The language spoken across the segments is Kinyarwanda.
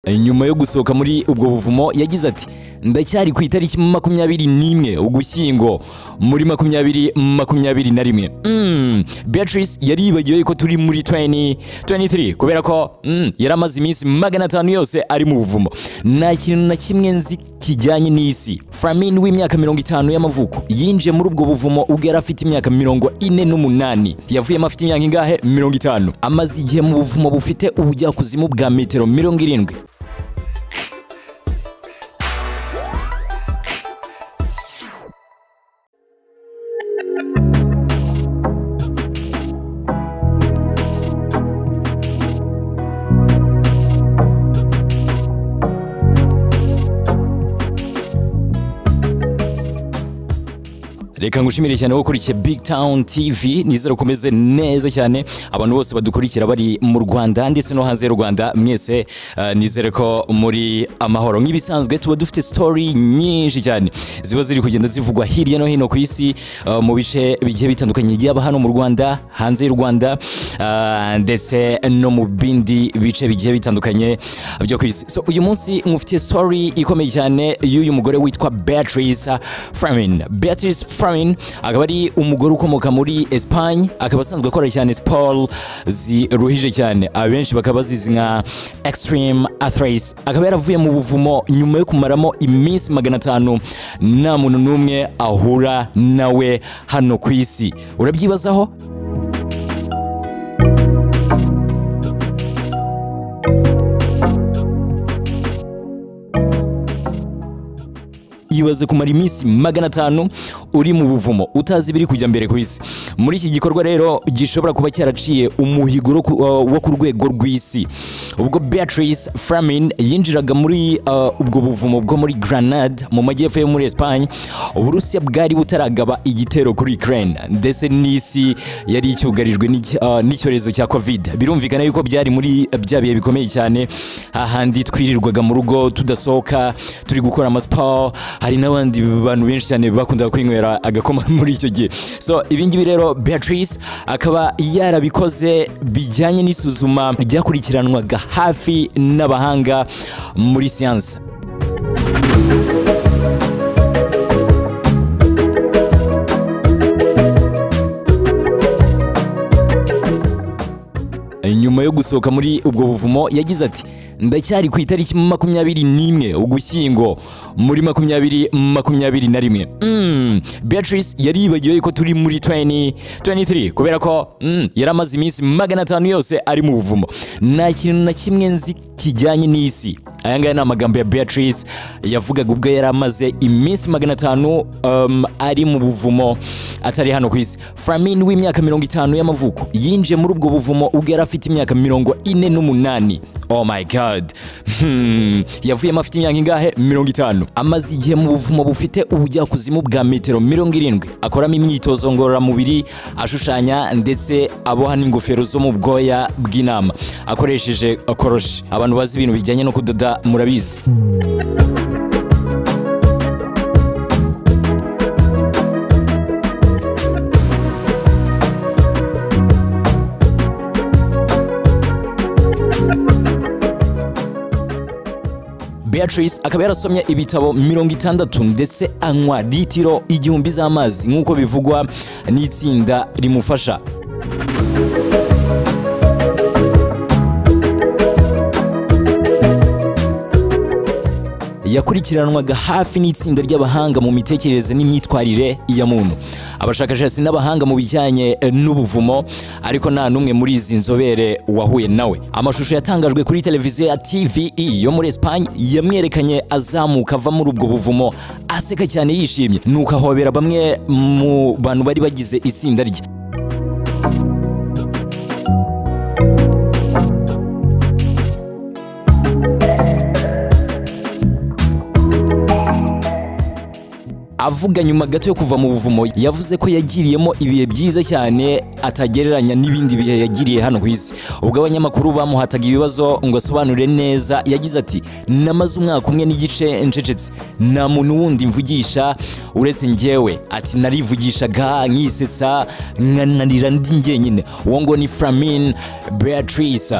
nyuma yo gusohoka muri ubwo buvumo yagize ati ndacyari ku itariki makumyabiri n'imwe ugushyingo muri makumyabiri makumyabiri na rimwe Mm, beatrice yaribagiwe ko turi muri 2023 kubera ko mm, yari amaze iminsi magana atanu yose ari mu buvumo nta kintu na kimwe nzi kijyanye n'isi flamin w'imyaka mirongo itanu y'amavuko yinjiye muri ubwo buvumo ubwo yari afite imyaka mirongo ine n'umunani yavuyemo afite imyaka ingahe mirongo itanu amaze igihe mu buvumo bufite ubujyakuzimu bwa metero mirongo irindwi reka ngushimire cyane wowe ukurikiye big town tv nizere ko umeze neza cyane abantu bose badukurikira bari mu rwanda ndetse no hanze y'u rwanda mwese eh, nizere ko muri amahoro nk'ibisanzwe tuba dufite story nyinshi cyane ziba ziri kugenda zivugwa hirya no hino ku isi eh, mu bice bigiye bitandukanye yaba hano mu rwanda hanze y'u rwanda eh, ndetse no mu bindi bice bigiye bitandukanye byo ku isi so uyu munsi mufitiye story ikomeye cyane y'uyu mugore witwa beatrice framin beatrice framin akaba ari umugore ukomoka muri espagne akaba asanzwe akora cyane siporo ziruhije cyane abenshi bakaba bazizi nka extreme athletes akaba yaravuye mu buvumo nyuma yo kumaramo iminsi magana atanu nta muntu n'umwe ahura nawe hano ku isi urabyibazaho ibaze kumara iminsi magana atanu uri mu buvumo utazi ibiri kujya mbere ku isi muri iki gikorwa rero gishobora kuba cyaraciye umuhigo ro ku- uh, wo ku rwego rw'isi ubwo beatrice framin yinjiraga muri uh, ubwo buvumo bwo muri granade mu majyepfo yo muri espagne uburusiya bwari butaragaba igitero kuri ukraine ndetse n'isi yari icyugarijwe n'iki- uh, n'icyorezo cya covid birumvikana yuko byari muri bya bihe bikomeye cyane hahandi twirirwaga mu rugo tudasohoka turi gukora amasiporo hari n'abandi bantu benshi cyane bakundaga kwinywera agakoma muri icyo gihe so ibi ngibi rero beatrice akaba yarabikoze bijyanye n'isuzuma ryakurikiranwaga hafi n'abahanga muri siyansi nyuma yo gusohoka muri ubwo buvumo yagize ati ndacyari ku itariki makumyabiri n'imwe ugushyingo muri makumyabiri makumyabiri na rimwe Mm, beatrice yaribagiwe ko turi muri 2023 kubera ko mm, yari amaze iminsi magana atanu yose ari mu buvumo nta kintu na kimwe nzi kijyanye n'isi aya ngaya ni amagambo ya beatrice yavugaga ubwo yari amaze iminsi magana atanu um, ari mu buvumo atari hano ku isi framin w'imyaka mirongo itanu y'amavuko yinjiye muri ubwo buvumo ubwo yari afite imyaka mirongo ine n'umunani oh my god hmm. yavuyemo afite imyaka ingahe mirongo itanu amaze igihe mu buvumo bufite ubujyakuzimu bwa metero mirongo irindwi akoramo imyitozo ngororamubiri ashushanya ndetse aboha n'ingofero zo mu bwoya bw'intama akoresheje uh, koroshi abantu bazi ibintu bijyanye no kudoda murabizi beatrice akaba yarasomye ibitabo mirongo itandatu ndetse anywa litiro igihumbi z'amazi nk'uko bivugwa n'itsinda rimufasha yakurikiranwaga hafi n'itsinda ry'abahanga mu mitekerereze n'imyitwarire ya muntu abashakashatsi n'abahanga mu bijyanye eh, n'ubuvumo ariko nta n'umwe muri izi nzobere wahuye nawe amashusho yatangajwe kuri televiziyo ya tve yo muri espagne yamwerekanye azamuka ava muri ubwo buvumo aseka cyane yishimye nuko ahobera bamwe mu bantu bari bagize itsinda rye avuga nyuma gato yo kuva mu buvumo yavuze ko yagiriyemo ibihe byiza cyane atagereranya n'ibindi bihe yagiriye hano ku isi ubwo abanyamakuru bamuhataga ibibazo ngo asobanure neza yagize ati namaze umwaka umwe n'igice ncecetse nta muntu wundi mvugisha uretse njyewe ati narivugishaga nkisetsa nkananira ndi njyenyine uwo ngo ni framin beatrice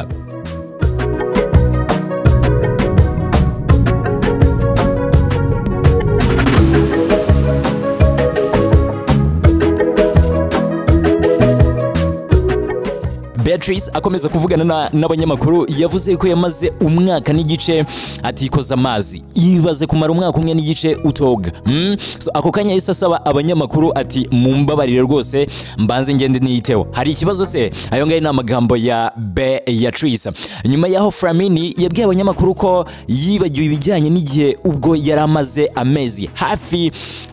Beatrice akomeza kuvugana na- n'abanyamakuru yavuze ko yamaze umwaka n'igice atikoza amazi yibaze kumara umwaka umwe n'igice utoga Mm, so ako kanya yahise asaba abanyamakuru ati mumbabarire rwose mbanze ngende niyiteho hari ikibazo se ayo ngayo ni amagambo ya Beatrice nyuma yaho Flamini yabwiye abanyamakuru ko yibagiwe ibijyanye n'igihe ubwo yari amaze amezi hafi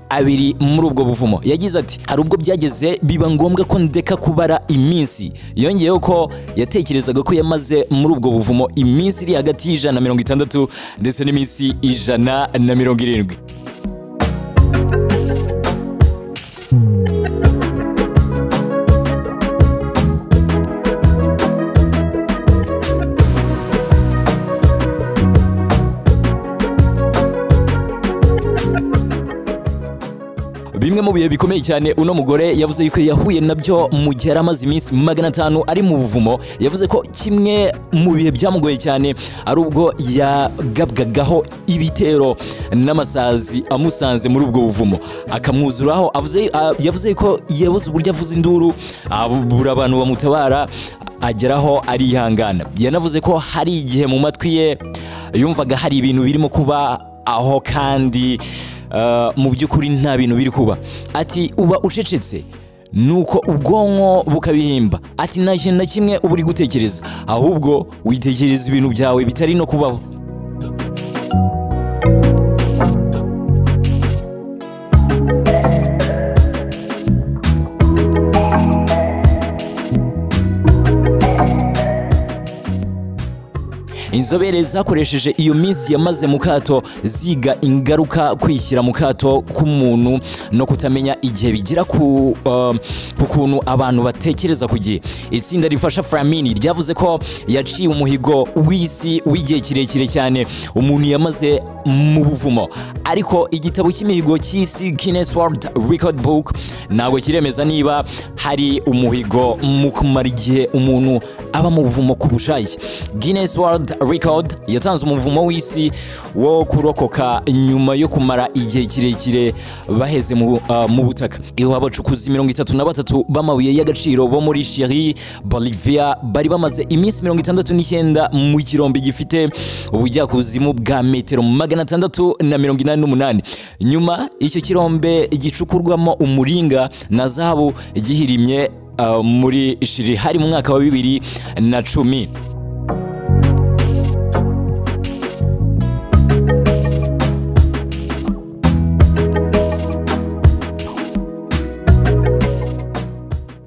abiri muri ubwo buvumo yagize ati hari ubwo byageze biba ngombwa ko ndeka kubara iminsi yongeyeho ko yatekerezaga ko yamaze muri ubwo buvumo iminsi iri hagati y'ijana na mirongo itandatu ndetse n'iminsi ijana na mirongo irindwi bimwe mu bihe bikomeye cyane uno mugore yavuze yuko yahuye nabyo mu gihe yari amaze iminsi magana atanu ari mu buvumo yavuze ko kimwe mu bihe byamugoye cyane ari ubwo yagabwagaho ibitero n'amasazi amusanze muri ubwo buvumo akamwuzuraho avuze- a- yavuze ko yabuze uburyo avuza induru abura abantu bamutabara ageraho arihangana yanavuze ko hari igihe mu matwi ye yumvaga hari ibintu birimo kuba aho kandi eh, mu by'ukuri nta bintu biri kuba ati uba ucecetse nuko ubwonko bukabihimba ati nta kintu na kimwe uba uri gutekereza ahubwo witekereza ibintu byawe bitari no kubaho inzobere zakoresheje iyo minsi yamaze mu kato ziga ingaruka kwishyira mu kato k'umuntu no kutamenya igihe bigira ku eh, ku kuntu abantu batekereza ku gihe itsinda rifasha Flamini ryavuze ko yaciye umuhigo w'isi w'igihe kirekire cyane umuntu yamaze mu buvumo ariko igitabo cy'imihigo cy'isi Guinness World Record Book ntabwo kiremeza niba hari umuhigo mu kumara igihe umuntu aba mu buvumo ku bushake Guinness World Record yatanze umuvumo w'isi wo kurokoka nyuma yo kumara igihe kirekire baheze mu, uh, mu butaka iho abacukuzi mirongo itatu na batatu b'amabuye y'agaciro bo muri Chili Bolivia bari bamaze iminsi mirongo itandatu n'icyenda mu kirombe gifite ubujyakuzimu bwa metero magana atandatu na mirongo inani n'umunani nyuma icyo kirombe gicukurwamo umuringa na zahabu gihirimye uh, muri Chili hari mu mwaka wa bibiri na cumi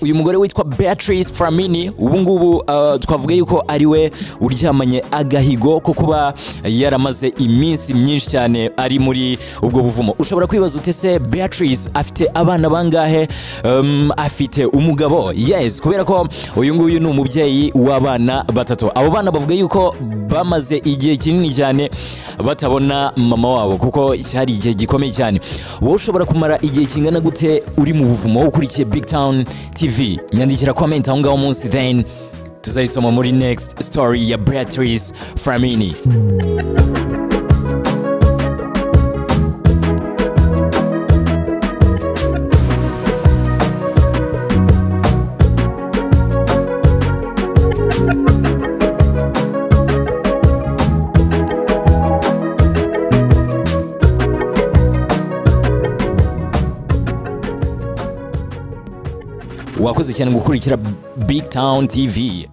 uyu mugore witwa Beatrice Flamini ubu ngubu uh, twavuga yuko ari we uryamanye agahigo ko kuba yaramaze iminsi myinshi cyane ari muri ubwo buvumo ushobora kwibaza ute se Beatrice afite abana bangahe um, afite umugabo yes kubera ko uyu nguyu ni umubyeyi w'abana batatu abo bana bavuga yuko bamaze igihe kinini cyane batabona mama wabo kuko cyari igihe gikomeye cyane wowe ushobora kumara igihe kingana gute uri mu buvumo ukurikiye big town tv nyandikira comment aho ngaho munsi then tuzayisoma muri next story ya beatrice framini wakoze cyane gukurikira big town tv